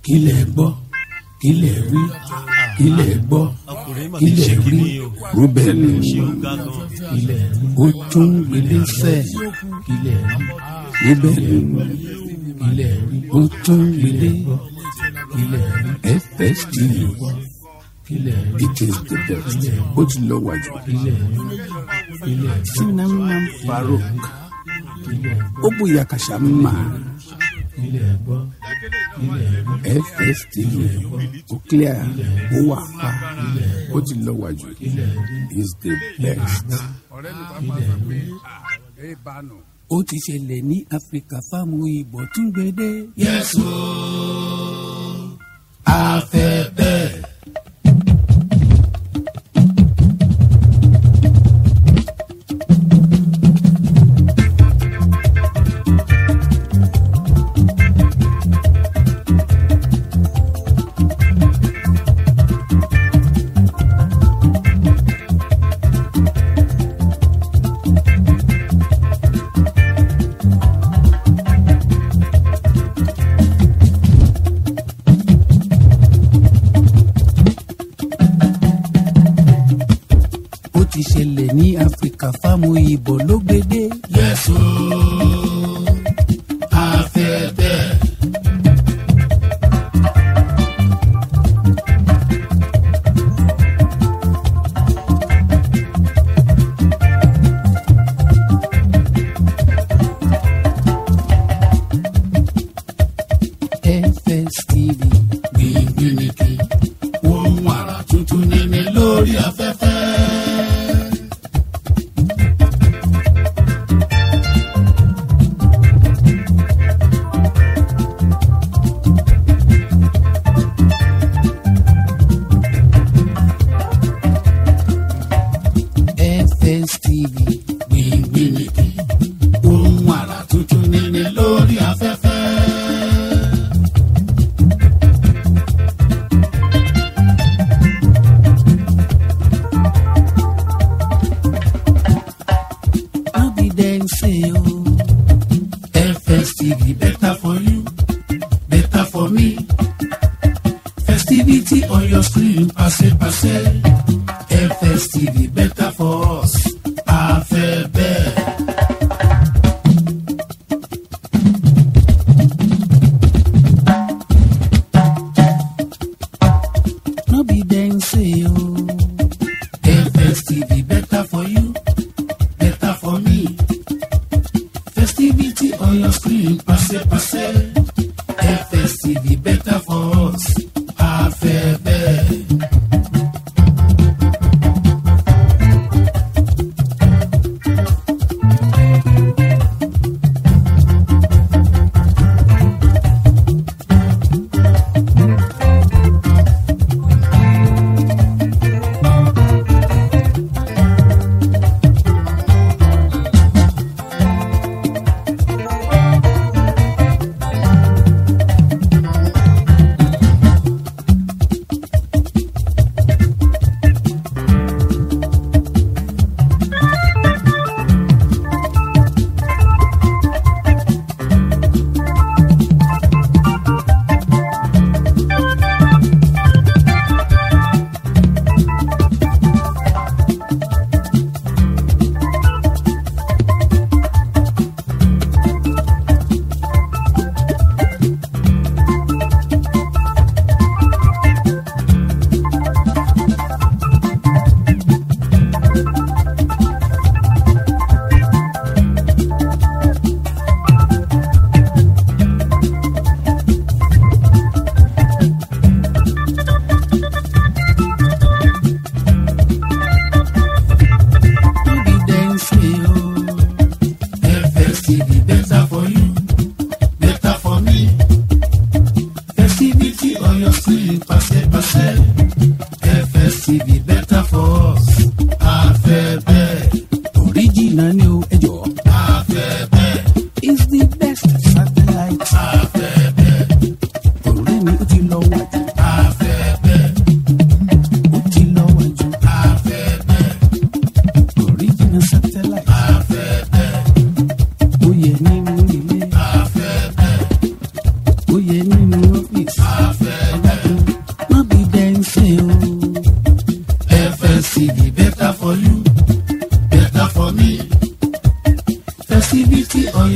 kílẹ̀ gbọ́ kílẹ̀ wí kílẹ̀ gbọ́ ọkùnrin mà ti kílẹ̀ ṣe wí kíní o rúbẹ̀nì ṣé ó ga gan kílẹ̀ ó tún gbélé sẹ́ kílẹ̀ wí rúbẹ̀nì kílẹ̀ wí ó tún gbélé kílẹ̀ wí fst kílẹ̀ wí it is the best ó ti lọ wájú kílẹ̀ wí kílẹ̀ wí sinamam farouk ó bóyá kàṣà máa kílẹ̀ gbọ́ kílẹ̀ wí fstv ó clear ó wà pa ó ti lọ wájú is the best. ó ti ṣẹlẹ̀ ní áfíríkà fáwọn òyìnbó tún gbédè. yẹ́sù afẹ́ bẹ́ẹ̀. ó ti ṣẹlẹ̀ ní áfíríkà fáwọn òyìnbó ló gbédè. yẹ́sù afẹ́ bẹ́ẹ̀. FSTV gbìngbìnìkì wọ́n wàrà tuntun nínú lórí afẹ́fẹ́. FSTV gbìngbìnìkì wọ́n wàrà tuntun nínú lórí afẹ́fẹ́. no be dem say o. FSTV better for you, better for me. Festivity on your screen, passe passe. FSTV better for us, afẹ́ bẹ́ẹ̀. No be dem say o. FSTV better for you better for me. Festivity on your screen, passe passe. FSTV better for us. Afẹ́ bẹ́ẹ̀.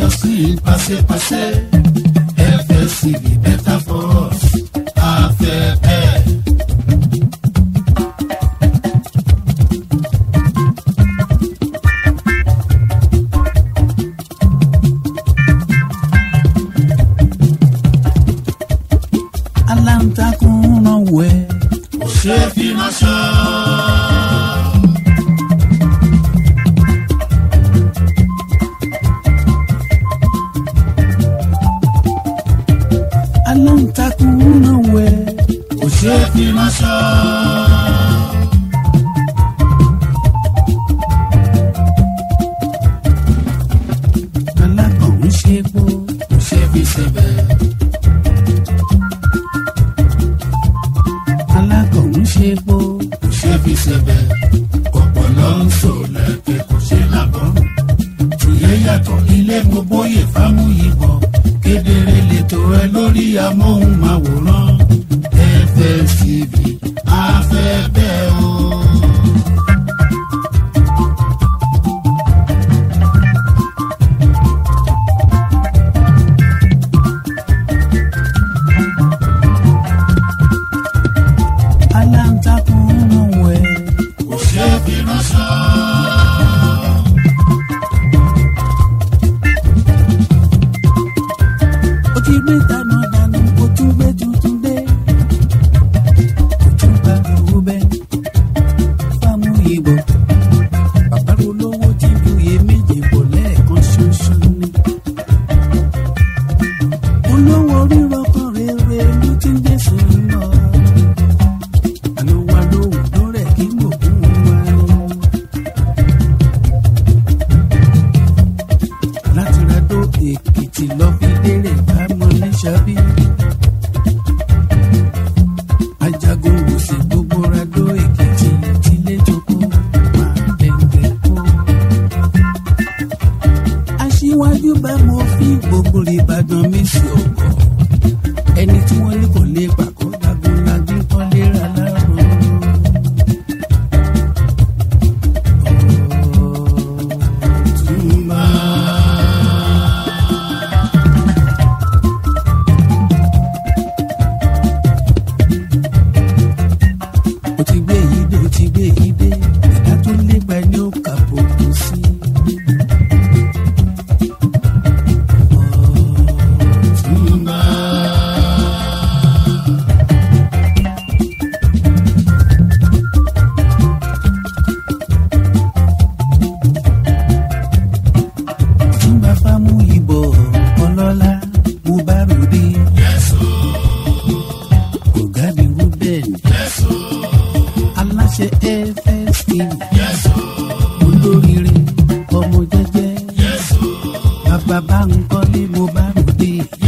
your screen passé passé FSCB better for us afẹ́fẹ́. aláǹtakùn ràn wẹ́. kò ṣeé fi ránṣọ. aláǹtakùn ràn wẹ́. kò ṣeé fi ránṣọ. alákọ̀ọ́n ṣe pọ̀. kò ṣeé fi ṣebẹ̀. alákọ̀ọ́n ṣe pọ̀. kò ṣeé fi ṣebẹ̀. ọ̀pọ̀lọ́ ń sọ lẹ́kẹ̀ kò ṣe lábọ́rùn. tìyẹ́ yàtọ̀ ilé gbogbo yè fámúyìnbọn. kedere lètò ẹ lórí amóhùnmáwòrán. FSTV afẹ́ bẹ́ẹ̀ o. aláǹtakùn ràn wẹ́. kò ṣeé fi ránṣọ. ó ti gbé dáná dáná ó tún gbé tuntun dé. ó tún bá owó bẹ́ẹ̀ fámú ìbò. bàbá olówó ti buye méje bọ̀ lẹ́ẹ̀kan ṣoṣo ni. olówó rírọ̀ kan rere ló ti ń dé sí i lọ. àná wa lóhùn lórẹ̀ kí mòkún wa ni. láti ra dó èkìtì lọ fi dérè bámọ ní sábì. ajagun wòsì gbogbo ra dó èkìtì tílé tókó máa dẹ̀ǹdẹ̀ kó. aṣíwájú bá mo fi gbogbo ìbàdàn mi sí ọkọ̀ ẹni tí wọ́n ní kò lè pàkó dagun lagun kọ́ léra lárùn. Túmbà. ó ti gbé yìí dé ó ti gbé yìí dé ìdá tó lépa ẹni ó kà bòkú sí. Túmbà. Túnbà fámú ìbò ọlọ́lá mo bá ròde. Ọ̀gáde Ruben aláṣẹ FST olóríire ọmọ jẹ́jẹ́ bàbá bá ń kọ́lé mo bá ròde.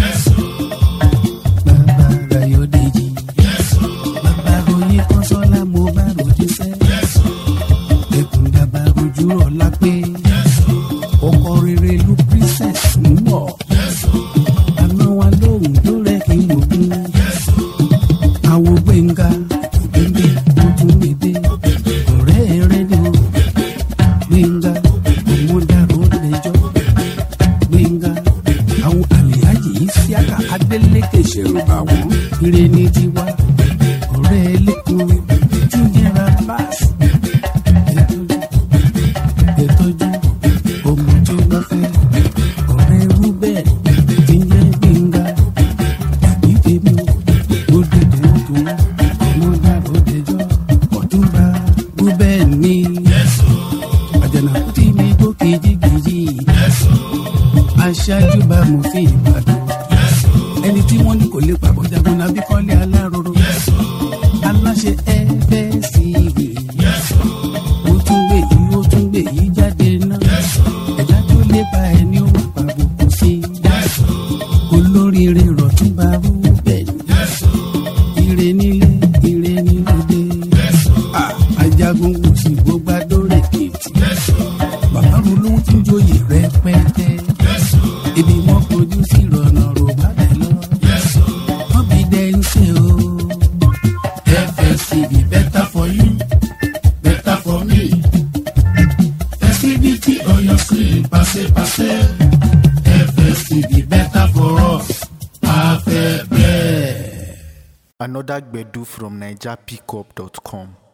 Bàbá Rayọ̀dèjì bàbá Royin Kọ́sọ́lá mo bá ròde sẹ́. Ẹkùn dàbà rojú ọ̀la pé ọkọ rere ló princess ń bọ̀. àná wa lóhùn tó rẹ̀ kí n mọ̀ kún. àwo gbẹ̀ngà òbẹ̀bẹ̀ tó tún gbèdé. ọ̀rẹ́ rẹ̀ ni o. gbẹ̀ngà ọmọdàrú lẹ́jọ́. gbẹ̀ngà àwọn àlèyájì yìí sí àkà adélèké ṣẹ̀rù bà wọ́n. ire ní tiwa ọ̀rẹ́ ẹlẹ́kùn tí ń jẹ́ra báàsì. ẹ̀tọ́jú ọmọ tí ó bá fẹ́ ọ̀rẹ́ rúbẹ̀ tí ń jẹ́ gbẹ̀ngà tàbí tèmi ó dìde ọdún ọmọ dàrú dẹjọ́ ọ̀túnba rúbẹ̀ ní. àjànàkú tí mi gbó kejìkejì aṣáájú bá mo fi ìbàdàn ẹni tí wọ́n ní kò lè pàbọ̀ jagun nàbí kọ́lé aláròrò aláṣẹ ẹgbẹ́ sí i ó tún gbé yìí ó tún gbé yìí jáde náà ẹ̀dá tó lépa ẹni ó máa pàbùkù sí i olóríire rọ̀túnba rúbẹ̀ ire nílé ire nílòdè Ah, ajagun kò sí gbogbo adórè kìtì bàbá mi ló ń tún joyè rẹpẹtẹ ibi wọn fojú sí ìrọ̀nà rò bá dẹ̀ lọ wọn bí dẹ́ ń ṣe o. FSTV better for you, better for me. Festivity on your screen, passe passe. Another Gbedu from NigerPickup.com.